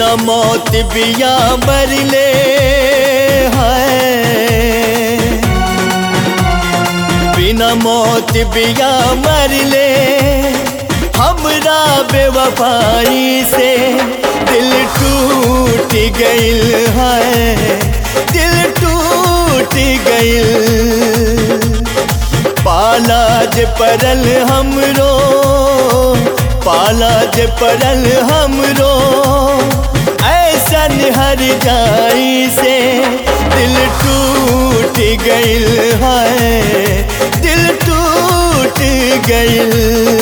बिना मौत बिया मरले है बिना मौत बिया मरले हमरा बेवफाई से दिल टूट गइल है दिल टूट गइल पाला जे परल हमरो पाला जे परल हमरो ऐसन हर जाई से दिल टूट गइल है दिल टूट गइल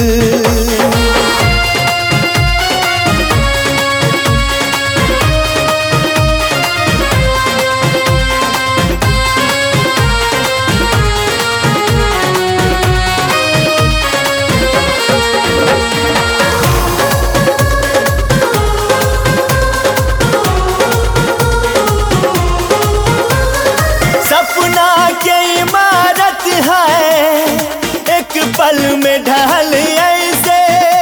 सपना के इमारत है एक पल में ढल ऐसे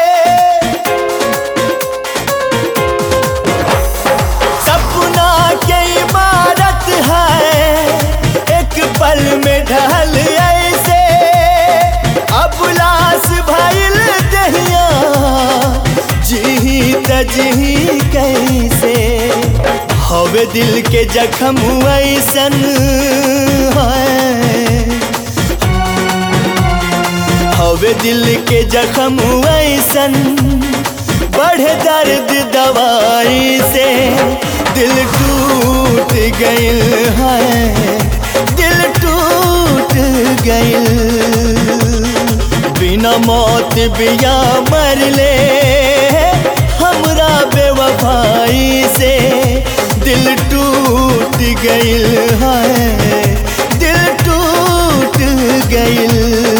सपना के इमारत है एक पल में ढल ऐसे अब लाश भइल दहिया जी तजी कैसे हवे दिल के जखम ऐसन है हवे दिल के जखम ऐसन बढ़े दर्द दवाई से दिल टूट गइल है दिल टूट गइल बिना मौत बिया मरले हमरा बेवफाई से दिल टूट गइल है दिल टूट गइल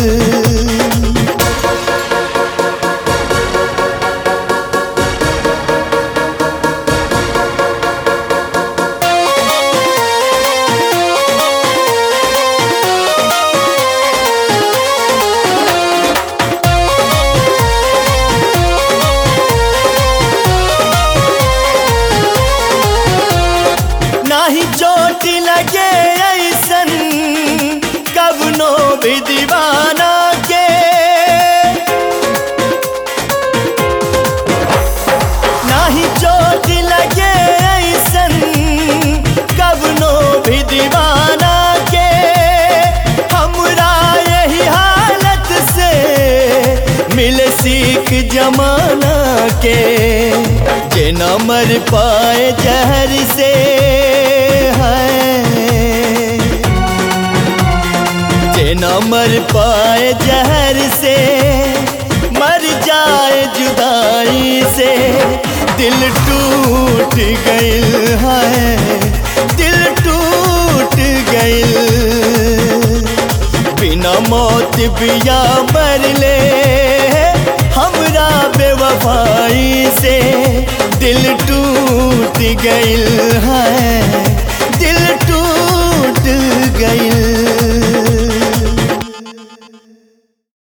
नाही चोट लगे ऐसन कवनो भी दीवाना के नाही चोट लगे ऐसन कवनो भी दीवाना के हमरा यही हालत से मिले सीख जमाना के जे न मर पाए जहर से है जे न मर पाए जहर से मर जाए जुदाई से दिल टूट गइल है दिल टूट गइल बिना मौत बिया मरले हमरा बेवफाई से दिल टूट गइल है दिल टूट गइल